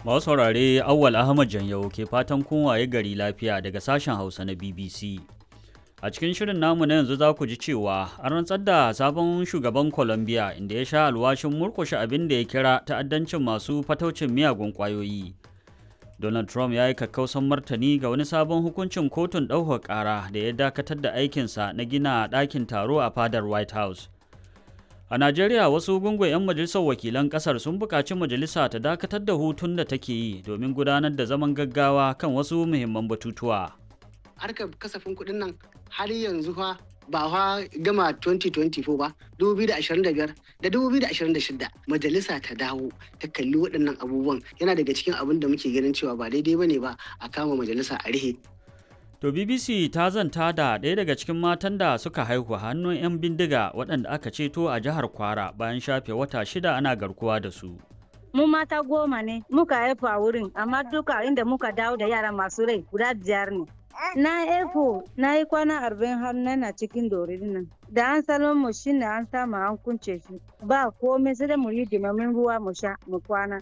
Masu saurare Awwal Ahmad Janyau ke fatan kun waye gari lafiya daga sashen Hausa na BBC. A cikin shirin namu na yanzu za ku ji cewa an rantsar da sabon shugaban Colombia inda ya sha alwashin murkushe abin da ya kira ta'addancin masu fataucin miyagun ƙwayoyi. Donald Trump ya yi kakkausan martani ga wani sabon hukuncin kotun ɗaukar ƙara da ya dakatar da aikinsa na gina ɗakin taro a fadar White House. A Najeriya wasu gungun 'yan majalisar wakilan ƙasar sun buƙaci majalisa ta dakatar da hutun da take yi domin gudanar da zaman gaggawa kan wasu muhimman batutuwa. Harkar kasafin kuɗin nan har yanzu fa ba fa gama 2024 ba 2025 da 2026 majalisa ta dawo ta kalli waɗannan abubuwan yana daga cikin abin da muke ganin cewa ba daidai bane ba a kama majalisa a rihe To BBC ta zanta da ɗaya daga cikin matan da suka haihu hannun 'yan bindiga waɗanda aka ceto a jihar Kwara bayan shafe wata shida ana garkuwa da su. Mu mata goma ne muka haifu a wurin amma duka inda muka dawo da yara masu rai guda biyar ne. Na efo na yi kwana arba'in har na cikin dorin nan. Da an salon mu shi ne an samu an kunce shi. Ba komai sai da mu yi dimamin ruwa mu sha mu kwana.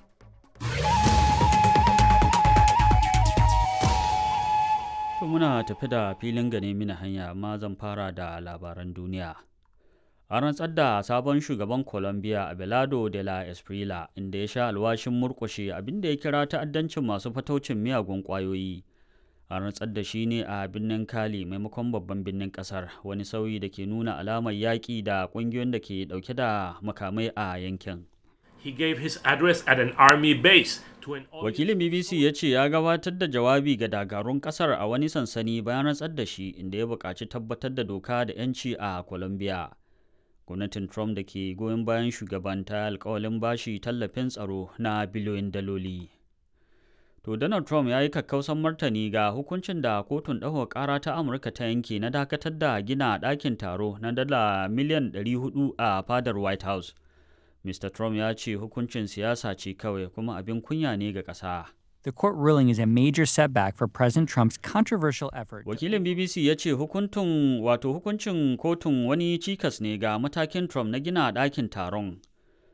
To muna tafi da filin gane mini hanya amma zan fara da labaran duniya. An rantsar da sabon shugaban Colombia Abelardo de la Esprila inda ya sha alwashin murkushe abinda ya kira ta'addancin masu fataucin miyagun ƙwayoyi. An rantsar da shi ne a birnin Cali maimakon babban birnin ƙasar wani sauyi da ke nuna alamar yaƙi da ƙungiyoyin da ke ɗauke da makamai a yankin. He gave his address at an army base to an Wakilin BBC ya ce ya gabatar da jawabi ga dakarun kasar a wani sansani bayan rantsar da shi inda ya buƙaci tabbatar da doka da 'yanci a Colombia. Gwamnatin Trump da ke goyon bayan shugaban ta alkawalin bashi tallafin tsaro na biliyoyin daloli. To Donald Trump ya yi kakkausan martani ga hukuncin da kotun ɗaukar ƙara ta Amurka ta yanke na dakatar da gina ɗakin taro na dala miliyan 400 a fadar White House. Mr. Trump ya ce hukuncin siyasa ce kawai kuma abin kunya ne ga ƙasa. The court ruling is a major setback for President Trump's controversial effort. Wakilin BBC ya ce hukuntun wato hukuncin kotun wani cikas ne ga matakin Trump na gina ɗakin taron